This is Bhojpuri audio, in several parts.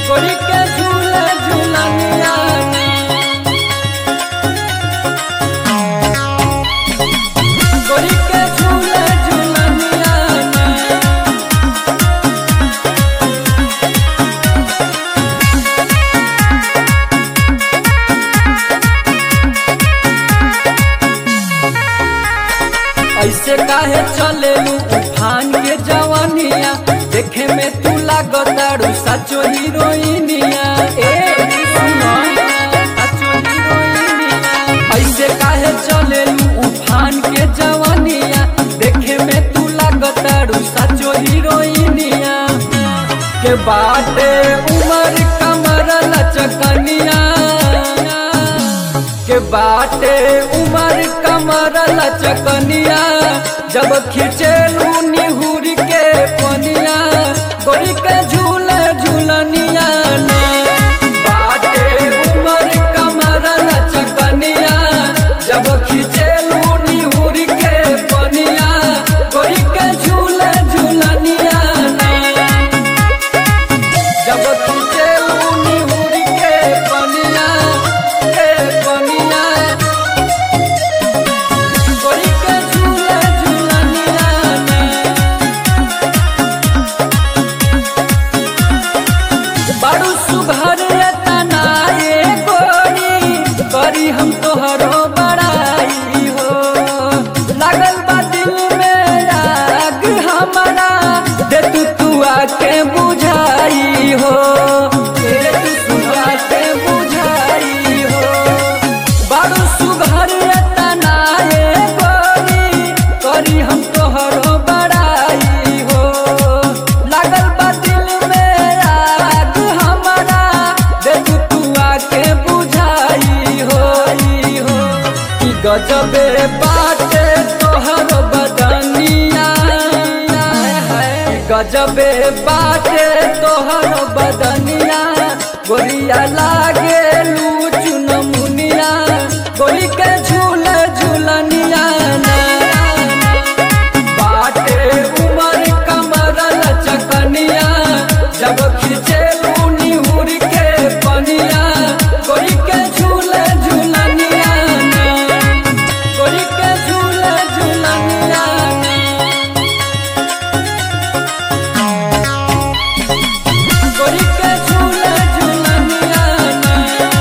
गोरी के झूले झूलनिया गोरी के झूले झूलनिया ऐसे काहे चलेलू उफान के जवानिया देखे में तू लागतारू सचो हीरोइनिया ए सुनो सचो हीरोइनिया ऐसे काहे चलेलू उफान के जवानिया देखे में तू लागतारू सचो हीरोइनिया के बाटे उमर कमर लचकनिया के बाटे उमर कमर लचकनिया जब खिंचेलू निहुर के पनिया गोरी के झूले झूलनिया ना बाटे उमर कमर लचकनिया जब खिंचेलू निहुर के पनिया गोरी के झूले झूलनिया ना जब तुझे निहुर के पनिया के पनिया गोरी के झूले झूलनिया बड़ू सुघर तना ये गोरी करी हम तोहरो बड़ाई हो लागल बा दिल में आग हमारा दे तू तू आके बुझाई हो दे तू तू आके बुझाई हो बड़ू सुघर तना ये गोरी करी हम तोहरो बड़ाई हो लागल बा दिल में आग हमारा दे तू तू आके बुझाई हो ई हो कि गजबे बाटे तोहर बदनिया गजबे बाटे तोहर बदनिया गोरिया लागे लूचु नमुनिया गोरी के झूले झूलनिया ना बाटे उमर कमर लचकनिया जब खिंचे निहुर के पनिया गोरी के झूले झूलनिया ना गोरी के झूले झूलनिया ना गोरी के झूले झूलनिया ना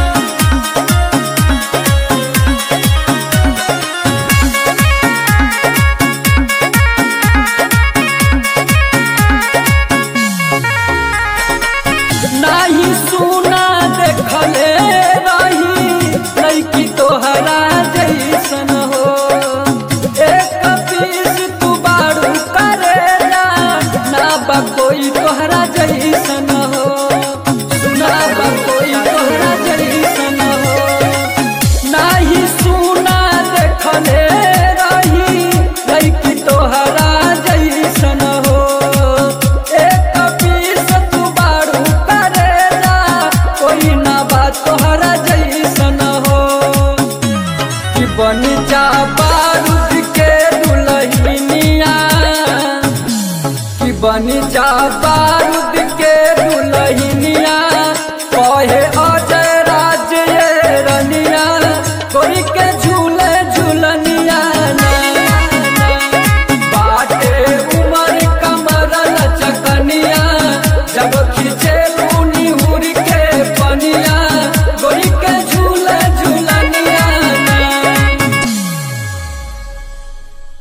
नाही सुना देखले रही लड़की तोहरा जैसन हो एक पीस तू बारू करेला ना बा कोई तोहरा जैसन हो सुना बा कोई तोहरा जैसन हो नाही सुना देखले रही लड़की तोहरा जैसन हो एक पीस तू बारू करेला कोई ना बात तोहरा जैसन हो कि बन जा बारूद के दुल्हनिया कि बन जा